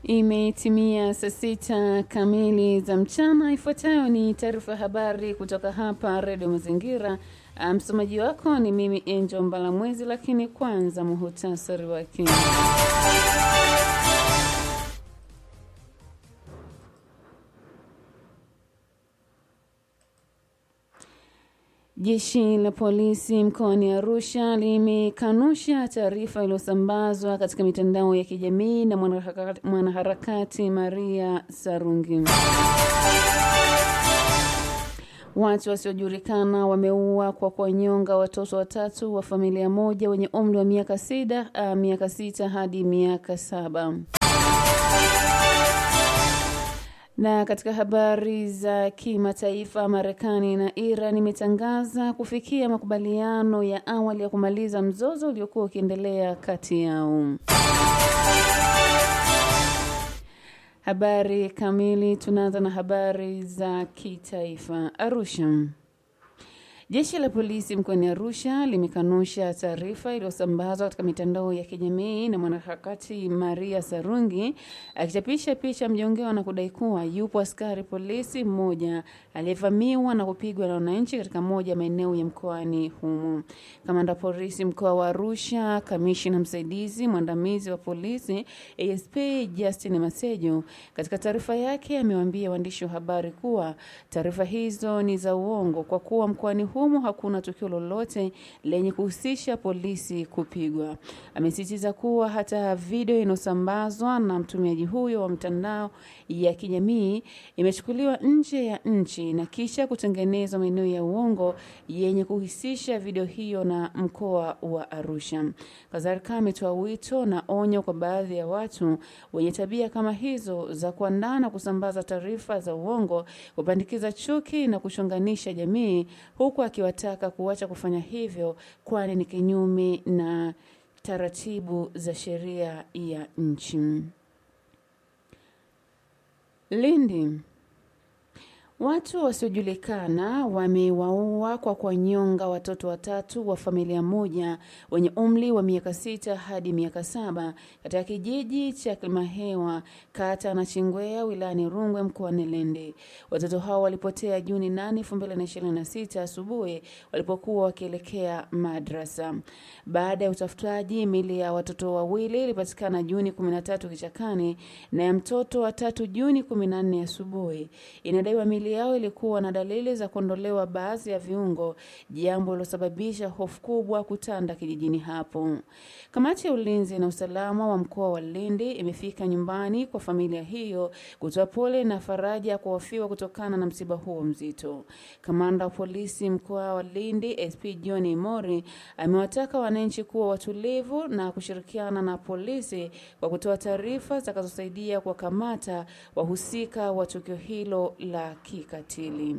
Imetimia saa sita kamili za mchana. Ifuatayo ni taarifa ya habari kutoka hapa Redio Mazingira. Msomaji wako ni mimi Angel Mbalamwezi, lakini kwanza muhutasari wake. Jeshi la polisi mkoani Arusha limekanusha taarifa iliyosambazwa katika mitandao ya kijamii na mwanaharakati, mwanaharakati Maria Sarungi. Watu wasiojulikana wameua kwa kuwanyonga watoto watatu wa familia moja wenye umri wa miaka sita, uh, miaka sita hadi miaka saba. Na katika habari za kimataifa, Marekani na Iran imetangaza kufikia makubaliano ya awali ya kumaliza mzozo uliokuwa ukiendelea kati yao. Habari kamili, tunaanza na habari za kitaifa. Arusha. Jeshi la polisi mkoani Arusha limekanusha taarifa iliyosambazwa katika mitandao ya kijamii na mwanaharakati Maria Sarungi akichapisha picha mjongewa na kudai kuwa yupo askari polisi mmoja aliyevamiwa na kupigwa na wananchi katika moja ya maeneo ya mkoani humo. Kamanda polisi mkoa wa Arusha, kamishina msaidizi mwandamizi wa polisi ASP Justin Masejo, katika taarifa yake amewaambia waandishi wa habari kuwa taarifa hizo ni za uongo kwa kuwa mkoani humo hakuna tukio lolote lenye kuhusisha polisi kupigwa. Amesisitiza kuwa hata video inayosambazwa na mtumiaji huyo wa mtandao ya kijamii imechukuliwa nje ya nchi na kisha kutengenezwa maeneo ya uongo yenye kuhusisha video hiyo na mkoa wa Arusha. Kadhalika ametoa wito na onyo kwa baadhi ya watu wenye tabia kama hizo za kuandaa na kusambaza taarifa za uongo, kupandikiza chuki na kuchonganisha jamii huku akiwataka kuacha kufanya hivyo kwani ni kinyume na taratibu za sheria ya nchi. Lindi. Watu wasiojulikana wamewaua kwa kuwanyonga watoto watatu wa familia moja wenye umri wa miaka sita hadi miaka saba katika kijiji cha Kilimahewa kata na Chingwea wilayani Rungwe mkoani Lindi. Watoto hao walipotea Juni 8, 2026 asubuhi walipokuwa wakielekea madrasa. Baada ya utafutaji, mili ya watoto wawili ilipatikana Juni 13 kichakani na ya mtoto wa tatu Juni 14 asubuhi. Inadaiwa mili yao ilikuwa na dalili za kuondolewa baadhi ya viungo, jambo lilosababisha hofu kubwa kutanda kijijini hapo. Kamati ya ulinzi na usalama wa mkoa wa Lindi imefika nyumbani kwa familia hiyo kutoa pole na faraja kwa wafiwa kutokana na msiba huo mzito. Kamanda wa polisi mkoa wa Lindi SP John Imori amewataka wananchi kuwa watulivu na kushirikiana na polisi kwa kutoa taarifa zitakazosaidia kuwakamata wahusika wa tukio hilo la kikatili.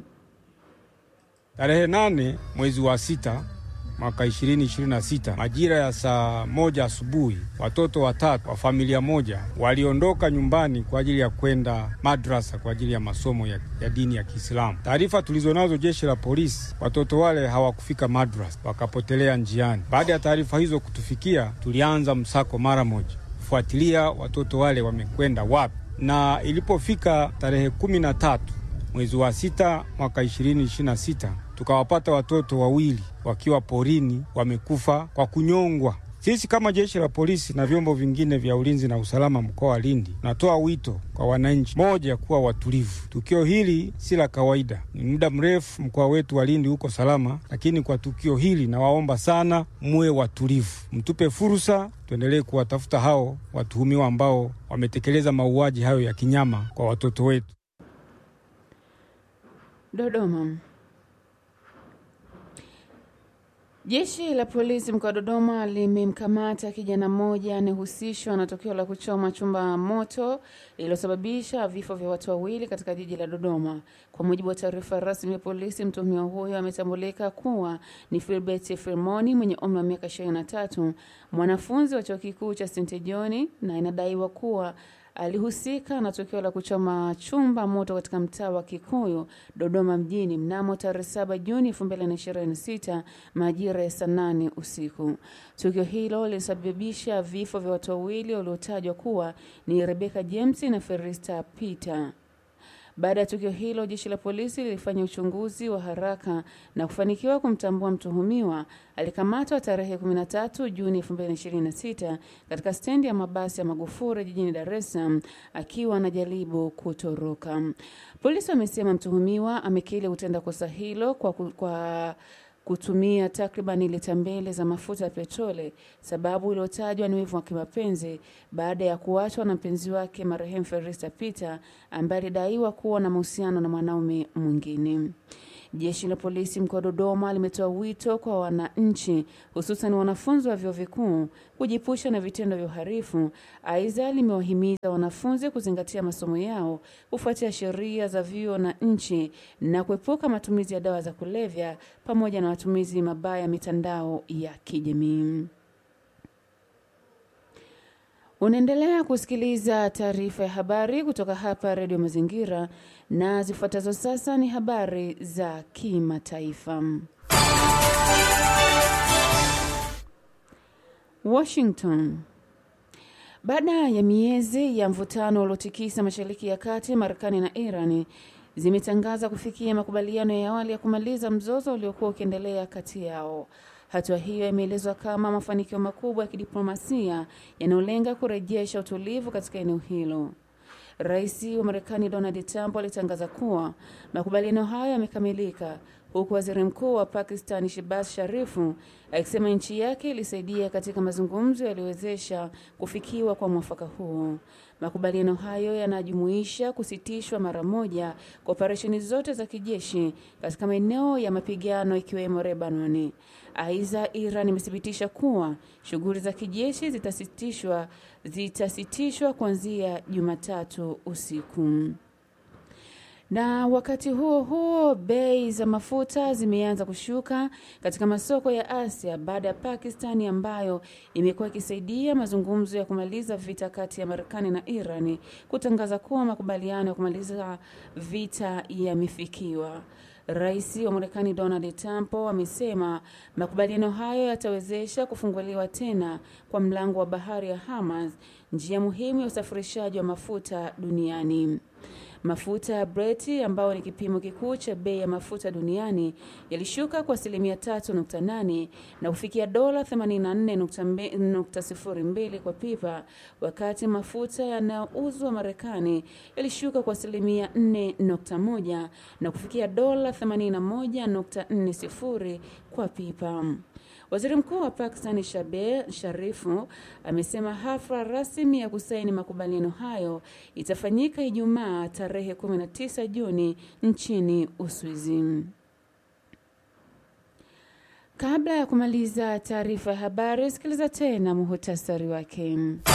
Tarehe nane mwezi wa sita mwaka 2026 majira ya saa moja asubuhi, watoto watatu wa familia moja waliondoka nyumbani kwa ajili ya kwenda madrasa kwa ajili ya masomo ya, ya dini ya Kiislamu. Taarifa tulizonazo jeshi la polisi, watoto wale hawakufika madrasa, wakapotelea njiani. Baada ya taarifa hizo kutufikia, tulianza msako mara moja kufuatilia watoto wale wamekwenda wapi, na ilipofika tarehe kumi na tatu mwezi wa sita mwaka 2026 tukawapata watoto wawili wakiwa porini wamekufa kwa kunyongwa. Sisi kama jeshi la polisi na vyombo vingine vya ulinzi na usalama mkoa wa Lindi natoa wito kwa wananchi, moja, kuwa watulivu. Tukio hili si la kawaida, ni muda mrefu mkoa wetu wa Lindi huko salama, lakini kwa tukio hili nawaomba sana muwe watulivu, mtupe fursa tuendelee kuwatafuta hao watuhumiwa ambao wametekeleza mauaji hayo ya kinyama kwa watoto wetu. Dodoma. Jeshi la polisi mkoa wa Dodoma limemkamata kijana mmoja anayehusishwa na tukio la kuchoma chumba moto lililosababisha vifo vya watu wawili katika jiji la Dodoma. Kwa mujibu wa taarifa rasmi ya polisi, mtuhumiwa huyo ametambulika kuwa ni Filbert Firmoni mwenye umri wa miaka 23, mwanafunzi wa chuo kikuu cha St John, na inadaiwa kuwa alihusika na tukio la kuchoma chumba moto katika mtaa wa Kikuyu, Dodoma mjini mnamo tarehe 7 Juni 2026 majira ya saa nane usiku. Tukio hilo lilisababisha vifo vya watu wawili waliotajwa kuwa ni Rebecca James na Ferista Peter. Baada ya tukio hilo, jeshi la polisi lilifanya uchunguzi wa haraka na kufanikiwa kumtambua mtuhumiwa. Alikamatwa tarehe 13 Juni 2026 katika stendi ya mabasi ya Magufuli jijini Dar es Salaam akiwa anajaribu kutoroka. Polisi wamesema mtuhumiwa amekiri kutenda kosa hilo kwa, kwa kutumia takriban lita mbili za mafuta ya petroli, sababu iliyotajwa ni wivu wa kimapenzi baada ya kuachwa na mpenzi wake marehemu Ferista Peter ambaye alidaiwa kuwa na mahusiano na mwanaume mwingine. Jeshi la polisi mkoa wa Dodoma limetoa wito kwa wananchi, hususan wanafunzi wa vyuo vikuu kujipusha na vitendo vya uhalifu. Aidha, limewahimiza wanafunzi kuzingatia masomo yao, kufuatia sheria za vyuo na nchi na kuepuka matumizi ya dawa za kulevya pamoja na matumizi mabaya ya mitandao ya kijamii. Unaendelea kusikiliza taarifa ya habari kutoka hapa Redio Mazingira, na zifuatazo sasa ni habari za kimataifa. Washington. Baada ya miezi ya mvutano uliotikisa Mashariki ya Kati, Marekani na Irani zimetangaza kufikia makubaliano ya awali ya kumaliza mzozo uliokuwa ukiendelea kati yao. Hatua hiyo imeelezwa kama mafanikio makubwa ya kidiplomasia yanayolenga kurejesha utulivu katika eneo hilo. Rais wa Marekani Donald Trump alitangaza kuwa makubaliano hayo yamekamilika, huku waziri mkuu wa Pakistan Shehbaz Sharifu akisema nchi yake ilisaidia katika mazungumzo yaliyowezesha kufikiwa kwa mwafaka huo. Makubaliano hayo yanajumuisha kusitishwa mara moja kwa operesheni zote za kijeshi katika maeneo ya mapigano ikiwemo Lebanoni. Aidha, Iran imethibitisha kuwa shughuli za kijeshi zitasitishwa zitasitishwa kuanzia Jumatatu usiku. Na wakati huo huo, bei za mafuta zimeanza kushuka katika masoko ya Asia baada ya Pakistani ambayo imekuwa ikisaidia mazungumzo ya kumaliza vita kati ya Marekani na Irani kutangaza kuwa makubaliano ya kumaliza vita yamefikiwa. Rais wa Marekani Donald Trump amesema makubaliano hayo yatawezesha kufunguliwa tena kwa mlango wa bahari ya Hormuz, njia muhimu ya usafirishaji wa mafuta duniani. Mafuta ya Breti ambayo ni kipimo kikuu cha bei ya mafuta duniani yalishuka kwa asilimia 3.8 na kufikia dola 84.02 kwa pipa, wakati mafuta yanayouzwa Marekani yalishuka kwa asilimia 4.1 na kufikia dola 81.40 kwa pipa. Waziri Mkuu wa Pakistan Shehbaz Sharifu amesema hafla rasmi ya kusaini makubaliano hayo itafanyika Ijumaa tarehe 19 Juni nchini Uswizi. Kabla ya kumaliza taarifa ya habari, sikiliza tena muhutasari wake.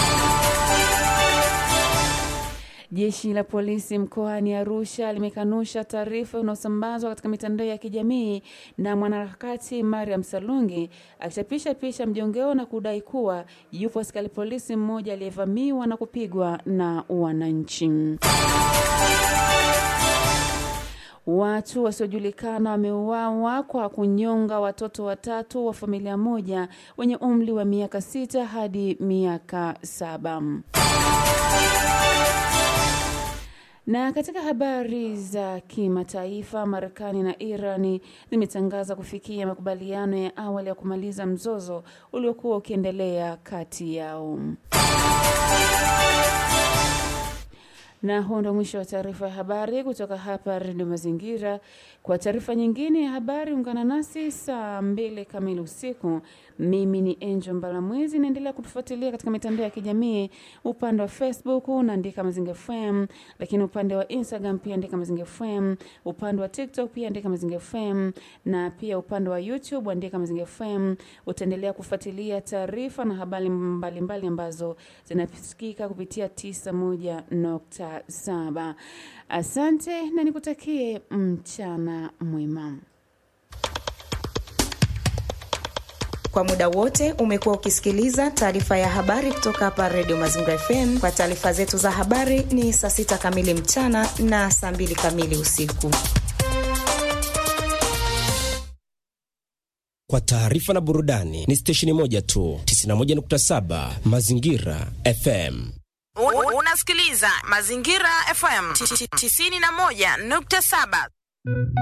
Jeshi la polisi mkoani Arusha limekanusha taarifa inayosambazwa katika mitandao ya kijamii na mwanaharakati Mariam Salungi akichapisha picha mjongeo na kudai kuwa yupo askari polisi mmoja aliyevamiwa na kupigwa na wananchi. Watu wasiojulikana wameuawa kwa kunyonga watoto watatu wa familia moja wenye umri wa miaka sita hadi miaka saba. Na katika habari za kimataifa, Marekani na Irani zimetangaza kufikia makubaliano ya awali ya kumaliza mzozo uliokuwa ukiendelea kati yao. Na huo ndo mwisho wa taarifa ya habari kutoka hapa Redio Mazingira. Kwa taarifa nyingine ya habari, ungana nasi saa mbili kamili usiku. Mimi ni Angel Mbalamwezi, naendelea kutufuatilia katika mitandao ya kijamii. Upande wa Facebook unaandika Mazingira FM, lakini upande wa Instagram pia andika Mazingira FM, upande wa TikTok pia andika Mazingira FM, na pia upande wa YouTube andika Mazingira FM. Utaendelea kufuatilia taarifa na habari mbalimbali mbali ambazo zinasikika kupitia 91.7. Asante na nikutakie mchana mwema. Kwa muda wote umekuwa ukisikiliza taarifa ya habari kutoka hapa Redio Mazingira FM. Kwa taarifa zetu za habari ni saa sita kamili mchana na saa mbili kamili usiku. Kwa taarifa na burudani ni stesheni moja tu, 91.7 Mazingira FM. Unasikiliza Mazingira FM 91.7.